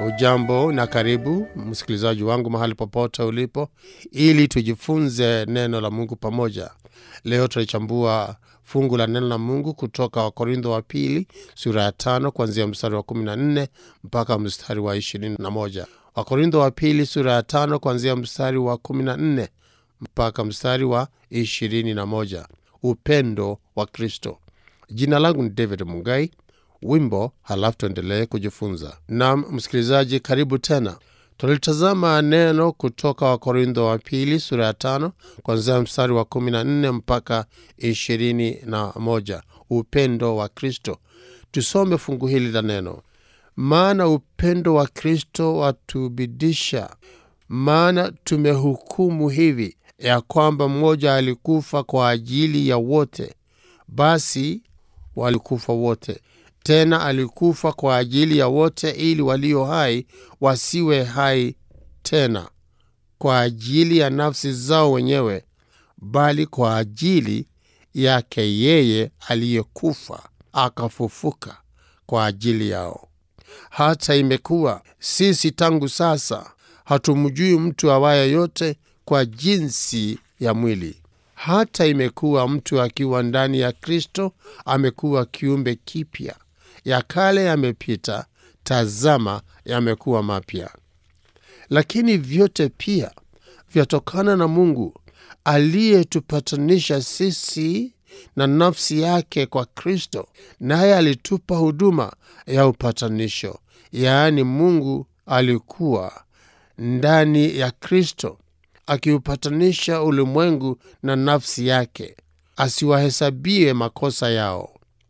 Ujambo na karibu msikilizaji wangu mahali popote ulipo, ili tujifunze neno la Mungu pamoja. Leo tunachambua fungu la neno la Mungu kutoka Wakorintho wa pili sura ya tano kuanzia mstari wa 14 mpaka mstari wa 21. Wakorintho wa pili sura ya tano kuanzia mstari wa 14 mpaka mstari wa 21. Upendo wa Kristo. Jina langu ni David Mungai. Wimbo halafu tuendelee kujifunza. Nam msikilizaji, karibu tena. Tulitazama neno kutoka Wakorintho wa pili sura ya tano kuanzia mstari wa kumi na nne mpaka ishirini na moja upendo wa Kristo. Tusome fungu hili la neno. Maana upendo wa Kristo watubidisha, maana tumehukumu hivi ya kwamba mmoja alikufa kwa ajili ya wote, basi walikufa wote tena alikufa kwa ajili ya wote, ili walio hai wasiwe hai tena kwa ajili ya nafsi zao wenyewe, bali kwa ajili yake yeye aliyekufa akafufuka kwa ajili yao. Hata imekuwa sisi tangu sasa hatumjui mtu awaye yote kwa jinsi ya mwili. Hata imekuwa mtu akiwa ndani ya Kristo amekuwa kiumbe kipya ya kale yamepita, tazama, yamekuwa mapya. Lakini vyote pia vyatokana na Mungu aliyetupatanisha sisi na nafsi yake kwa Kristo, naye alitupa huduma ya upatanisho. Yaani, Mungu alikuwa ndani ya Kristo akiupatanisha ulimwengu na nafsi yake, asiwahesabie makosa yao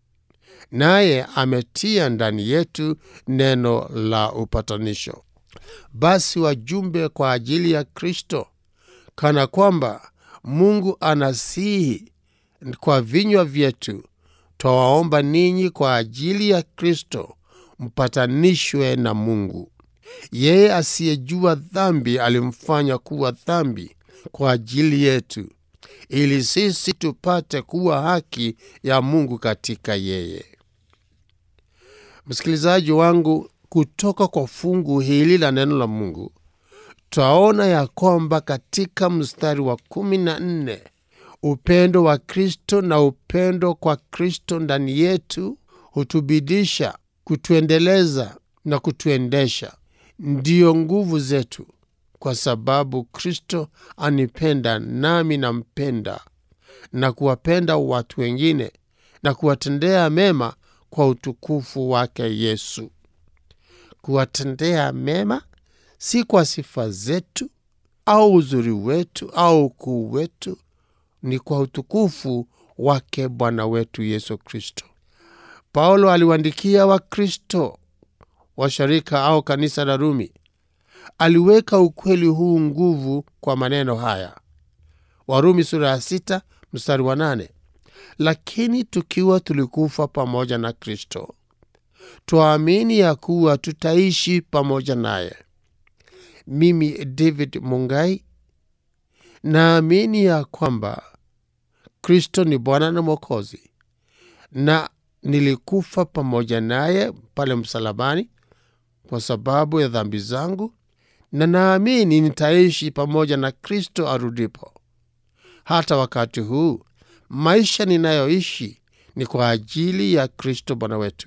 naye ametia ndani yetu neno la upatanisho. Basi wajumbe kwa ajili ya Kristo, kana kwamba Mungu anasihi kwa vinywa vyetu, twawaomba ninyi kwa ajili ya Kristo mpatanishwe na Mungu. Yeye asiyejua dhambi alimfanya kuwa dhambi kwa ajili yetu, ili sisi tupate kuwa haki ya Mungu katika yeye. Msikilizaji wangu, kutoka kwa fungu hili la neno la Mungu twaona ya kwamba katika mstari wa kumi na nne upendo wa Kristo na upendo kwa Kristo ndani yetu hutubidisha, kutuendeleza na kutuendesha. Ndiyo nguvu zetu, kwa sababu Kristo anipenda nami nampenda, na kuwapenda watu wengine na kuwatendea mema kwa utukufu wake Yesu. Kuwatendea mema si kwa sifa zetu au uzuri wetu au ukuu wetu, ni kwa utukufu wake Bwana wetu Yesu Kristo. Paulo aliwaandikia Wakristo wa sharika au kanisa la Rumi, aliweka ukweli huu nguvu kwa maneno haya, Warumi sura ya sita mstari wa nane lakini tukiwa tulikufa pamoja na Kristo, twaamini ya kuwa tutaishi pamoja naye. Mimi David Mungai naamini ya kwamba Kristo ni Bwana na Mwokozi, na nilikufa pamoja naye pale msalabani kwa sababu ya dhambi zangu, na naamini nitaishi pamoja na Kristo arudipo. Hata wakati huu maisha ninayoishi ni kwa ajili ya Kristo Bwana wetu.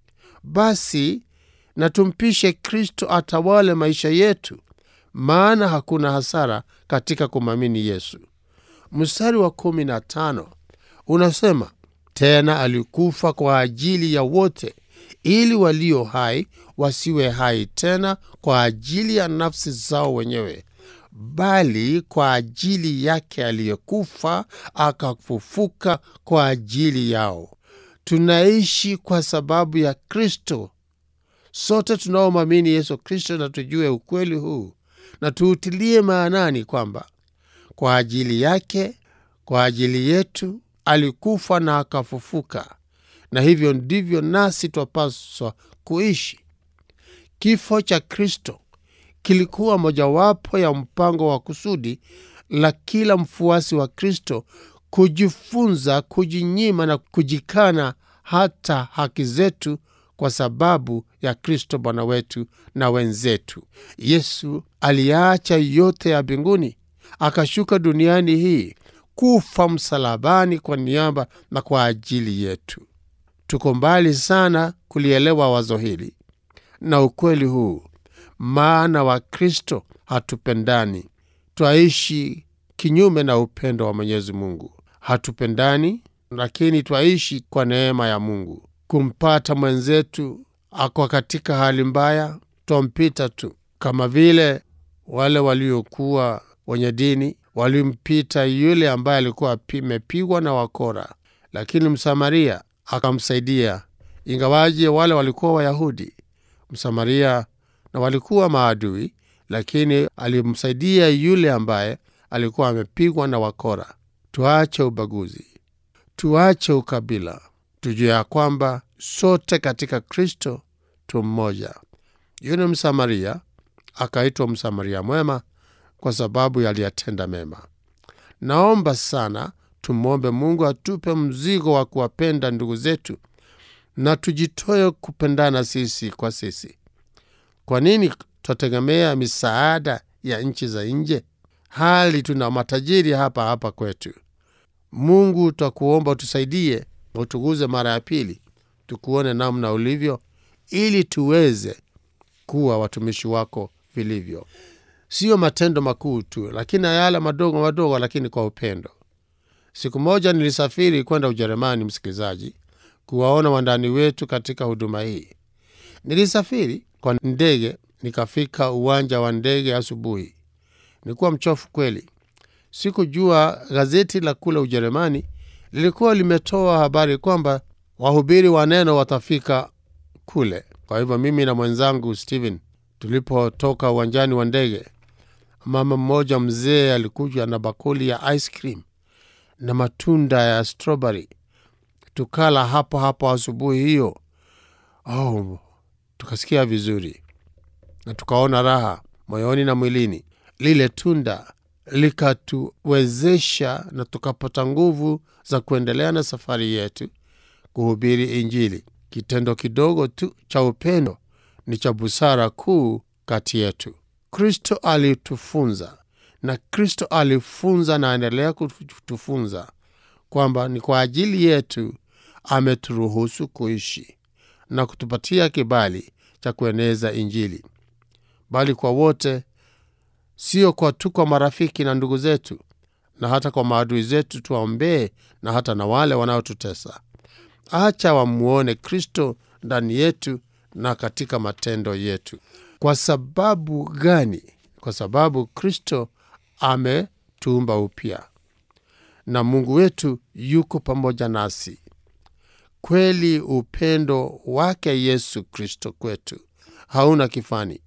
Basi na tumpishe Kristo atawale maisha yetu, maana hakuna hasara katika kumwamini Yesu. Mstari wa kumi na tano unasema tena, alikufa kwa ajili ya wote, ili walio hai wasiwe hai tena kwa ajili ya nafsi zao wenyewe bali kwa ajili yake aliyekufa akafufuka kwa ajili yao. Tunaishi kwa sababu ya Kristo. Sote tunaomwamini Yesu Kristo na tujue ukweli huu na tuutilie maanani kwamba kwa ajili yake, kwa ajili yetu alikufa na akafufuka, na hivyo ndivyo nasi twapaswa kuishi. Kifo cha Kristo kilikuwa mojawapo ya mpango wa kusudi la kila mfuasi wa Kristo kujifunza kujinyima na kujikana hata haki zetu kwa sababu ya Kristo Bwana wetu na wenzetu. Yesu aliacha yote ya mbinguni akashuka duniani hii kufa msalabani kwa niaba na kwa ajili yetu. Tuko mbali sana kulielewa wazo hili na ukweli huu, maana Wakristo hatupendani, twaishi kinyume na upendo wa Mwenyezi Mungu. Hatupendani, lakini twaishi kwa neema ya Mungu. Kumpata mwenzetu ako katika hali mbaya, twampita tu, kama vile wale waliokuwa wenye dini walimpita yule ambaye alikuwa amepigwa na wakora, lakini Msamaria akamsaidia, ingawaje wale walikuwa Wayahudi. Msamaria na walikuwa maadui, lakini alimsaidia yule ambaye alikuwa amepigwa na wakora. Tuache ubaguzi, tuache ukabila, tujue ya kwamba sote katika Kristo tu mmoja. Yule Msamaria akaitwa Msamaria mwema kwa sababu yaliyatenda mema. Naomba sana tumwombe Mungu atupe mzigo wa kuwapenda ndugu zetu na tujitoe kupendana sisi kwa sisi. Kwa nini twategemea misaada ya nchi za nje hali tuna matajiri hapa hapa kwetu? Mungu, twakuomba utusaidie, utuguze mara ya pili, tukuone namna ulivyo, ili tuweze kuwa watumishi wako vilivyo, sio matendo makuu tu, lakini yale madogo madogo, lakini kwa upendo. Siku moja nilisafiri kwenda Ujerumani, msikilizaji, kuwaona wandani wetu katika huduma hii. Nilisafiri kwa ndege, nikafika uwanja wa ndege asubuhi. Nilikuwa mchofu kweli. Sikujua gazeti la kule Ujerumani lilikuwa limetoa habari kwamba wahubiri wa neno watafika kule. Kwa hivyo mimi na mwenzangu Steven tulipotoka uwanjani wa ndege, mama mmoja mzee alikuja na bakuli ya ice cream na matunda ya strawberry. Tukala hapo hapo asubuhi hiyo. Oh, tukasikia vizuri na tukaona raha moyoni na mwilini. Lile tunda likatuwezesha na tukapata nguvu za kuendelea na safari yetu kuhubiri Injili. Kitendo kidogo tu cha upendo ni cha busara kuu kati yetu. Kristo alitufunza na Kristo alifunza na aendelea kutufunza kwamba ni kwa ajili yetu ameturuhusu kuishi na kutupatia kibali cha kueneza Injili, bali kwa wote, sio kwa tu kwa marafiki na ndugu zetu, na hata kwa maadui zetu tuwaombee, na hata na wale wanaotutesa. Acha wamwone Kristo ndani yetu na katika matendo yetu. Kwa sababu gani? Kwa sababu Kristo ametuumba upya na Mungu wetu yuko pamoja nasi. Kweli upendo wake Yesu Kristo kwetu hauna kifani,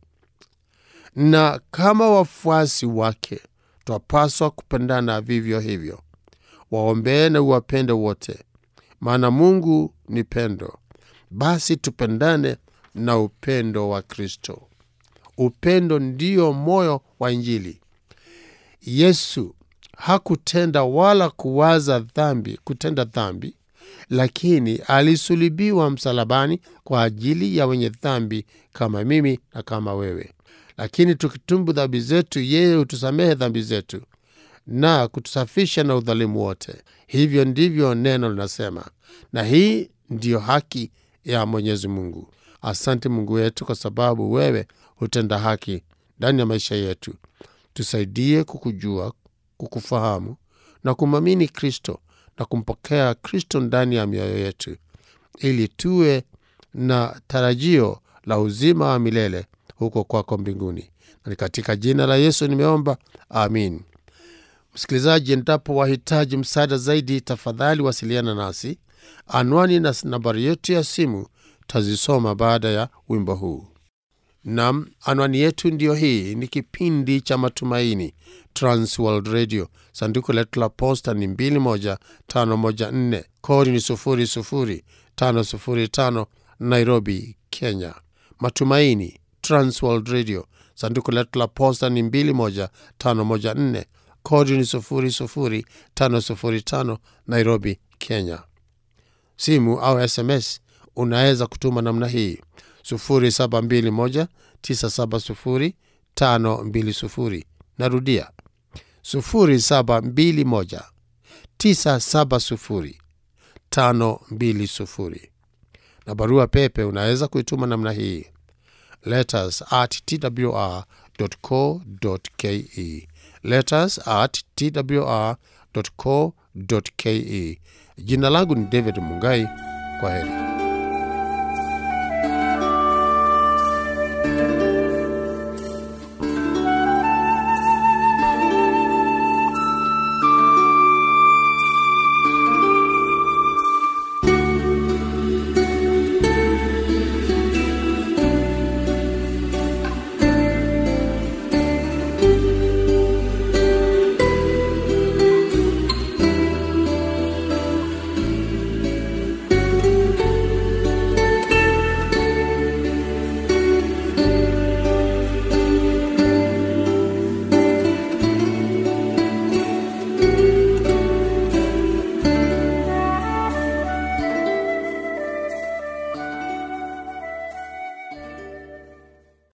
na kama wafuasi wake twapaswa kupendana vivyo hivyo. Waombee na uwapende wote, maana Mungu ni pendo. Basi tupendane na upendo wa Kristo. Upendo ndiyo moyo wa Injili. Yesu hakutenda wala kuwaza dhambi, kutenda dhambi, lakini alisulibiwa msalabani kwa ajili ya wenye dhambi kama mimi na kama wewe. Lakini tukitumbu dhambi zetu, yeye hutusamehe dhambi zetu na kutusafisha na udhalimu wote. Hivyo ndivyo neno linasema, na hii ndiyo haki ya Mwenyezi Mungu. Asante Mungu wetu, kwa sababu wewe hutenda haki ndani ya maisha yetu. Tusaidie kukujua, kukufahamu na kumwamini Kristo na kumpokea Kristo ndani ya mioyo yetu, ili tuwe na tarajio la uzima wa milele huko kwako mbinguni. Na ni katika jina la Yesu nimeomba, amin. Msikilizaji, endapo wahitaji msaada zaidi, tafadhali wasiliana nasi. Anwani na nambari yetu ya simu tazisoma baada ya wimbo huu. Nam, anwani yetu ndiyo hii. Ni kipindi cha Matumaini, Transworld Radio. Sanduku letu la posta ni 21514 kodi ni 00505 Nairobi, Kenya. Matumaini, Transworld Radio. Sanduku letu la posta ni 21514 kodi ni 00505 Nairobi, Kenya. Simu au SMS unaweza kutuma namna hii 0721970520 narudia 0721970520 na barua pepe unaweza kuituma namna hii letters at twr.co.ke letters at twr.co.ke jina langu ni david mungai kwa heri